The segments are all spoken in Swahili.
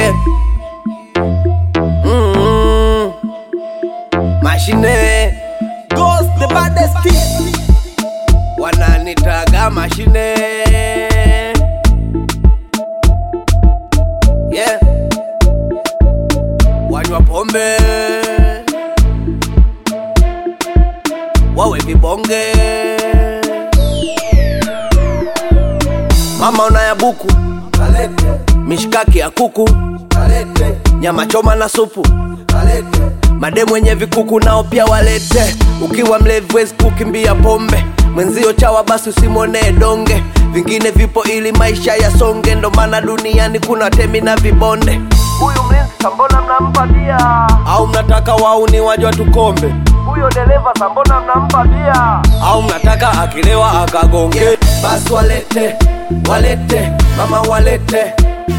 Yeah. Mm. Mashine Ghost the baddest kid. Wananitaga mashine. Yeah. Wanywa pombe. Wawe vibonge. Mama unaya buku. Mishkaki ya kuku. Nyama choma na supu. Mademu wenye vikuku nao pia walete. Ukiwa mlevi wezi kukimbia pombe, mwenzio chawa basi usimwonee donge. Vingine vipo ili maisha yasonge, ndo maana duniani kuna temi na vibonde. Huyu mlinzi sambona mnampa bia? Au mnataka wauni wajwa tukombe, Huyo dereva sambona mnampa bia? au mnataka akilewa akagonge? Basi walete, walete, mama walete,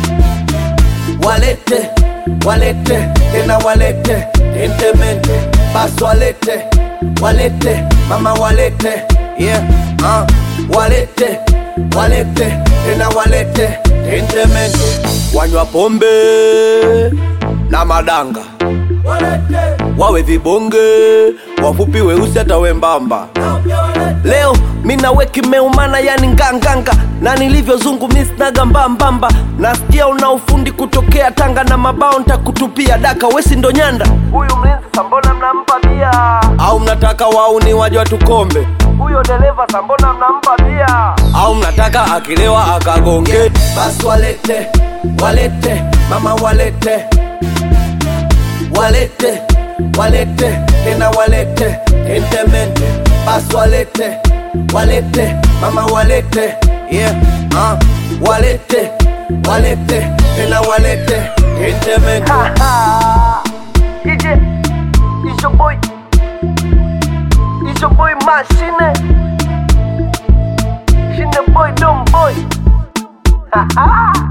walete, walete, tena walete, entemente. Basi walete, walete, mama walete, yeah, uh, walete, walete, tena walete, entemente. Wanywa pombe na madanga wawe vibonge, wafupi weusi hata wembamba. Leo mina weki meumana yani nganganga, na nilivyozungu misnaga mbambamba. Nasikia una ufundi kutokea Tanga na mabao ntakutupia daka, wesi ndo nyanda Huyu mlinzi sambona mnampa bia? au mnataka wauni waje watukombe Huyo dereva sambona mnampa bia? au mnataka akilewa akagonge? Basi walete, walete, mama walete, walete, walete, tena walete, entemente. Basi walete, walete, mama walete, yeah, uh, walete, walete, tena walete, entemente. Ije, it's your boy. It's your boy Machine. Shine boy, dumb boy. Ha ha.